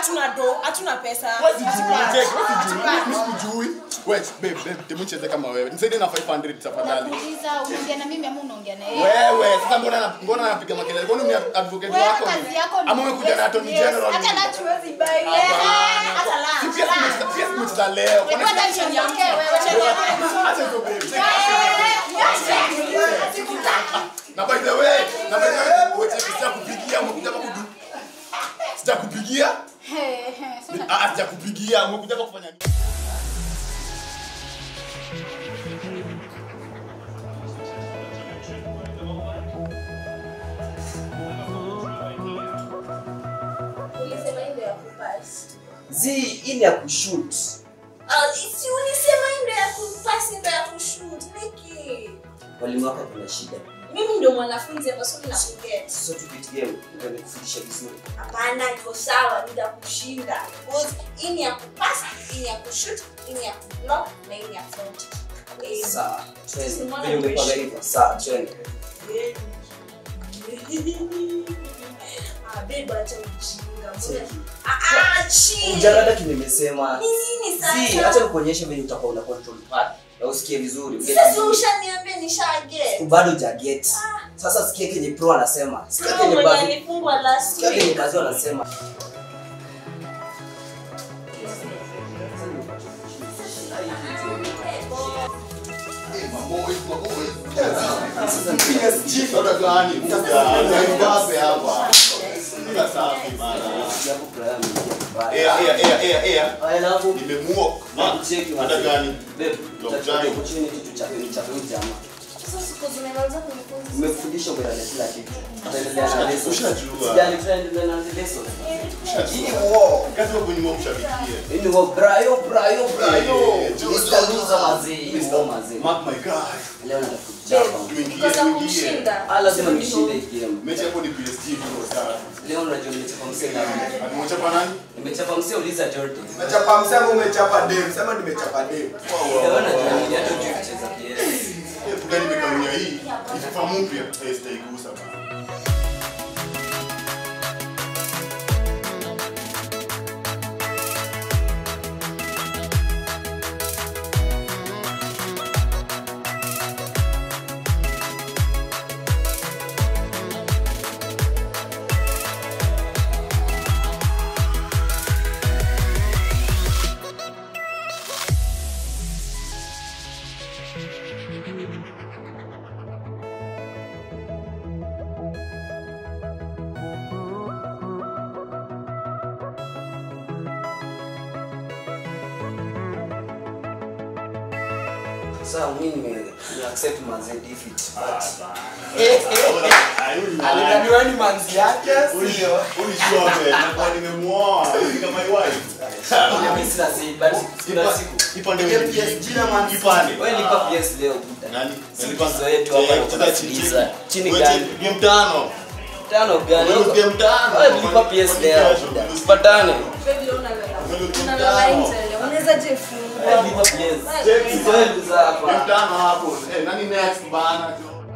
hatuna do hatuna pesa Wewe sijui, check, wewe sijui, mimi sikujui. Wewe, babe, babe, hebu nicheze kama wewe. Nisaidie na 500 tafadhali. Nakuuliza unaongea na mimi ama unaongea na yeye? Wewe, sasa mbona na- mbona napiga makelele? Kwani ni advocate Wewe wako? kazi yako ni Ama umekuja na attorney yes, general? Hata lunch huwezi buy. Hapana. Eh, hata Si lunch, pia lunch. tumecheza- pia tumecheza leo. Kwani- Wewe hata niongee, wewe wewe. Acha hizo babe, check. Niache. Sikutaki. Na by the way, na by the way, wewe check, sijakupigia, umekuja hapa kudu. Sijakupigia? He, he, sasa Ah, ah, sijakupigia, umekuja hapa kufanya nini? Ulisema hii ndio ya kupass. zi hii ni ya kushoot Ah, si ulisema hii ndio ya kupass, ndio ya kushoot. Niki. walimu wako kuna shida Mimi ndio mwanafunzi hapa sio na kuget. sasa tupitie ndio nikufundisha vizuri Hapana, iko sawa, nitakushinda. Because hii ni ya kupass, hii ni ya kushoot, hii ni ya kublock na hii ni ya front. Eh, sawa twende Simama vile umepanga mwisho. hivyo sawa twende Ah, babe, acha ujinga. Mbona- Cheki. Ah, ah, chill. ujarada kimemesema Ni nini zi sasa? acha nikuonyeshe venye utakuwa una control pad na usikie vizuri uget Sasa vizuri. ushaniambia nishaget. bado jaget sasa sikia kenye pro anasema sikia Bro, kenye mwenye bazu alifungwa last sikia kenye week. bazu anasema Sasa gani? Muda. Mbappe hapa. Sina safi bana. Japo Brian ameingia vibaya. Ea, ea, ea, ea, ea. Alafu Nimemuok. Cheki Hata wazee. gani? Babe, Lockdown. tutachukua opportunity tuchape nichape huyu jamaa. Sasa siku zimemaliza kunifunza. Umefundisha umelala kila kitu. Tutaendelea na lesson. Ushajua. Sijali tutaendelea na lesson. Hii war. Kazi wa kunyuma mshabikie. Hii ni wa Brayo, Brayo, Brayo. Eh, Mr. Loser mazee. Hii ni war mazee. Mark my guy. Leo natakuchapa. Tuingie, Kosa tuingie. kumshinda. Ah, lazima nishinde hii game. Mechi hapo ni PSG tu sasa. Leo unajua nimechapa msee na Alimchapa nani? nimechapa msee uliza Jordan. Umechapa msema umechapa dem, sema nimechapa dem. Leo unajua nini hata ujui kucheza PS. Eh, Gani nimekarunia hii? Ni FIFA mpya. Eh, sitaigusa bana. Sasa mimi nime nime accept manze defeat. But Alidhaniwa ni manzi yake, sio? Ulishua mbele. Nakuwa nimemuoa. Ni kama my wife. mimi sina si but kuna siku. Ipande Ile wewe. PSG na Man City. Ipande. Wewe lipa PS leo buda. Nani? Sikizo yetu hapa na tunasikiliza. Chini gani? Game tano. Tano gani? Wewe game tano. Wewe lipa PS leo buda. Tupatane. Baby, leo unalala. Wewe game Unalala tano. nje leo. Unaweza je fungua. Wewe lipa PS. Check. Sizo yetu za Game hapa. tano hapo. Eh, nani next bana?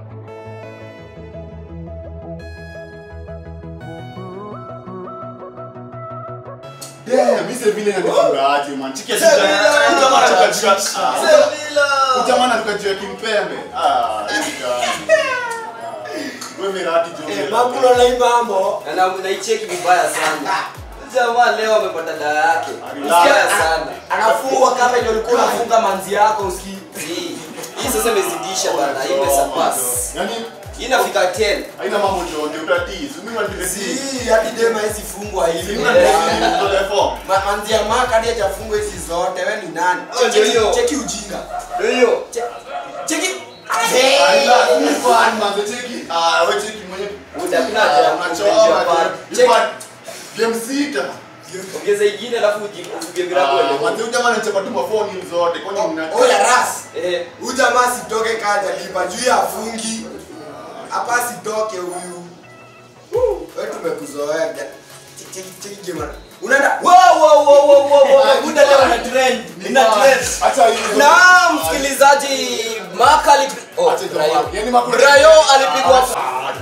Damn, mimi vile nanifunga aje man. Chiki Sevilla! Jamaa anakajua. Sevilla! Jamaa anakajua kimpembe. Ah, gani. Wewe mirati Eh, jo. mambo na hii mambo. Na na naicheki vibaya sana. Jamaa leo amepata dawa yake. Relax. Vibaya sana. Anafungwa kama ndio ulikuwa unafunga manzi yako usikii. Hii hii sasa imezidisha bana. Hii imesurpass. Yaani Hii inafika 10. haina mambo jonge utatizi. Mimi wandiresi. Si hadi dem hizi fungwa hivi. Mimi wandiresi kwa telefone. Ma- Manzi ya maka hadi hajafungwa hizi zote. Wewe ni nani? Hiyo ndio hiyo. Cheki- Cheki ujinga. Ndio hiyo. Cheki. Aila, ni fan manze cheki. Ah, wewe cheki mwenye. Muda kuna haja ya Unachora kupenja tu. pale. Cheki. Game sita. Ongeza ingine alafu ujipige bila Ah, kwenda. manze huyu jamaa anachapa tu mafoni zote. Kwani mna Oya ras. Eh, Huyu jamaa sitoke kaja lipa juu ya fungi. Hapa sitoke huyu. Wewe tumekuzoea. Cheki- Cheki cheki game. Unaenda wow wow wow wow wow wow. Muda leo una trend. Ina trend. Acha hizo. Na msikilizaji Mark alipi Oh, Acha hizo Brayo. Mark. Yaani Mark- Brayo alipigwa Eh,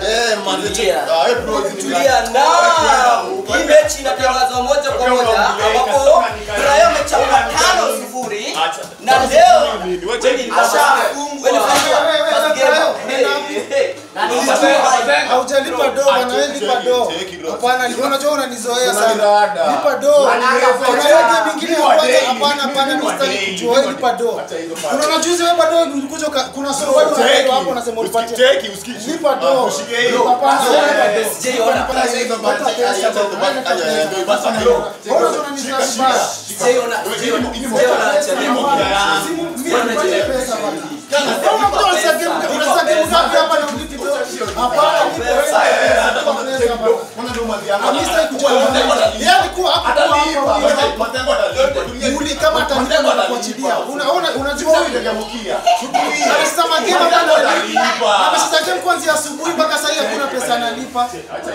manze. Tulia. Ah, eh, bro, hizi ni Tulia na hii mechi inatangazwa moja kwa moja ambapo Rayo amechapa tano sifuri na leo ashafungwa first game. Haujalipa do bana, wewe lipa do. Cheki, bro. Hapana, ni- unajua unanizoea sana. Unanirada. Lipa do. Kuna hiyo game ingine ya kwanza, hapana, hapana, mimi sitaki kujua, wewe lipa do. Acha hizo pale. Kuna majuzi wewe bado ulikuja uka- kuna solo bado Cheki. hapo unasema ulipatia. Cheki, usikishi. Lipa do. Ah, ushike hiyo. Hapana, wewe lipa do. Sijaiona. Acha hizo pale, acha hizo pale, acha hizo basi, bro. Mbona unanizoea vibaya? Sijaiona, sijaiona, sijaiona Chadema. Sijaiona Chadema. Pesa bana. Mbona mtu anasema game- unasema game ngapi hapa na ulipi do? Hapana, lipa pesa. Lipa pesa bana. Mimi sitaki kujua. Yeye alikuwa hakuwa hapa. Uli kama atalipa na kuachilia. Una- una- unajua huyu Amecheza magame bado analipa. Amecheza game kuanzia asubuhi mpaka sasa hakuna pesa analipa.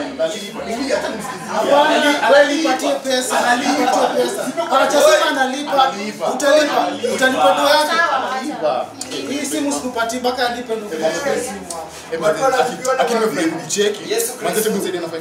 Hapana, wewe nipatie pesa, nipatie pesa. Anachosema analipa. Utalipa. Utalipa do yake. Hii simu sikupatii mpaka alipe ndugu yangu. Yesu Kristo.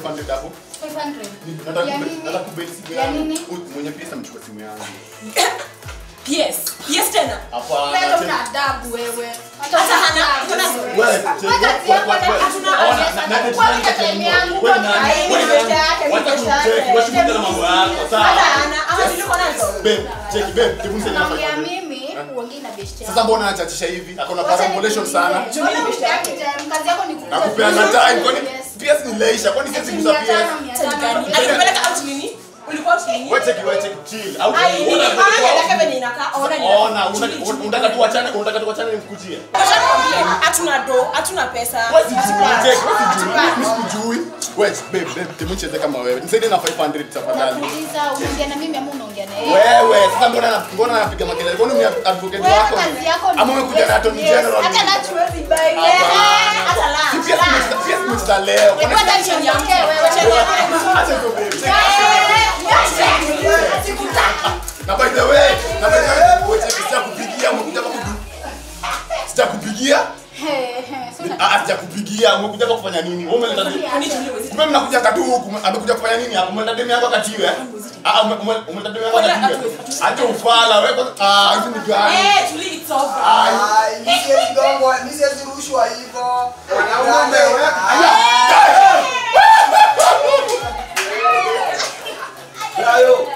Ya nini? mwenye pesa mchukua simu yangu Yes. Yes tena. hapana Wewe cheki. una adabu wewe. Hata hana- hana- Wewe, cheki, Hata wewe, si yako wewe, na wewe. hatuna Ona, pesa. na- na- Kwa na- nini time yangu? wewe Kwa nani? nini? Hii ni Wewe pesa yake, hii Wacha pesa kumcheki, yake. wacha kumcheki na mambo yako, sawa? Hata hana, ama nilikuwa nazo. Babe, cheki, babe, hebu nisaidie na Naongea 500. mimi, uongee na best yako. Sasa mbona anachachisha hivi? Akona Wacha parangolation nikuulize. sana. Mbona unitaki time? Kazi yako ni kukuza Nakupeana vitu. time kwani Yes. PS ni leisure kwani sisi Ati kuza mia PS? tano, mia tano. Alikupeleka out nini? Ulikuwa out nini? Wewe cheki, wewe cheki, chill. Au Ai, nini? una- Haya, nataka venye inakaa. Ona ni- Ona, una- una- unataka tuachane, unataka tuachane nikukujie. Wacha nikwambie, hatuna do, hatuna pesa. Wewe sijui, cheki, wewe sijui, mimi sikujui. Wewe, babe, babe, hebu nicheze kama wewe. Nisaidie na 500 tafadhali. Nakuuliza, unaongea na mimi ama unaongea na yeye? Wewe, sasa mbona na- mbona anapiga makelele? Kwani ni advocate Wewe wako? kazi yako ni Ama umekuja na attorney Yes. general? Hata na chuezi bai. Hapana. Hata la. Si PS tumecheza- PS tumecheza leo. Kwani- Hebu hata niongee wewe. Acha hizo babe. Eh, sikutaki. Na by the way, na by the way, wewe cheki, sitakupigia, umekuja hapa kudu- Sitakupigia? He, he, so una- Ah, ah, sijakupigia. Umekuja hapa kufanya nini? Wewe umeleta Kumbe mnakuja katu huku, amekuja kufanya nini hapa? Umeleta demu yako katiwe? Ah, ume- ume- umeleta demu yako katiwe. Acha ufala wewe kwanza. Ah, hizi ni gani? Eh, Julie, it's over. Ai. Ai, mi siwezi gongwa, mi siwezi rushwa hivyo. Wanaume, wewe- Rayo.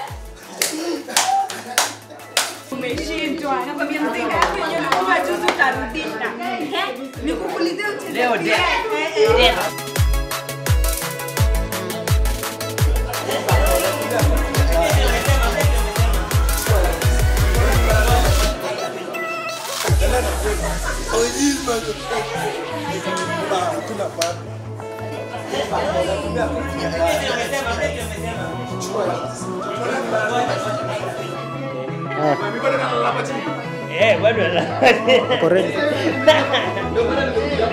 umeshindwa nakwambia mzinga yako yenyewe ulikuwa juzi utarudisha nikukulize Leo de- Eh, bado